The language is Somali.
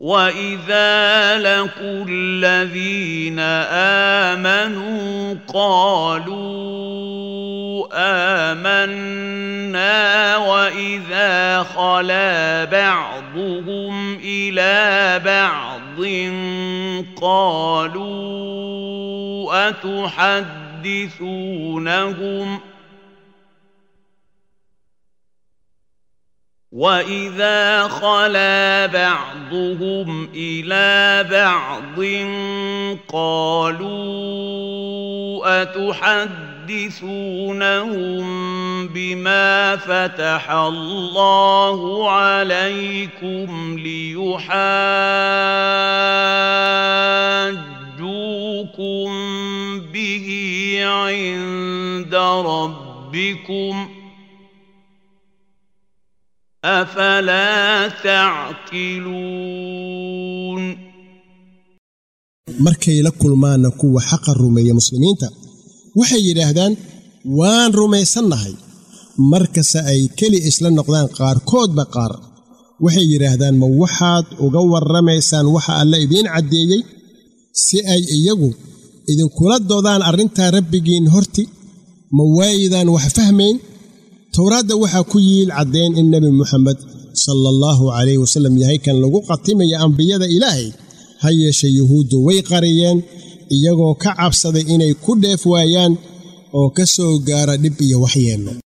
واذا لقوا الذين امنوا قالوا امنا واذا خلا بعضهم الى بعض قالوا اتحدثونهم واذا خلا بعضهم الى بعض قالوا اتحدثونهم بما فتح الله عليكم ليحاجوكم به عند ربكم afalaa tacqiluun markay la kulmaanna kuwa xaqa rumeeya muslimiinta waxay yidhaahdaan waan rumaysannahay markase ay keli isla noqdaan qaarkoodba qaar waxay yidhaahdaan ma waxaad uga warramaysaan waxa alla idiin caddeeyey si ay iyagu idinkula doodaan arrintaa rabbigiin horti ma waayidaan wax fahmayn towraadda waxaa ku yiil caddayn in nebi muxamed sala allahu calayh wasallam yahay kan lagu qatimaya ambiyada ilaahay ha yeeshe yuhuuddu way qariyeen iyagoo ka cabsaday inay ku dheef waayaan oo ka soo gaara dhib iyo waxyeello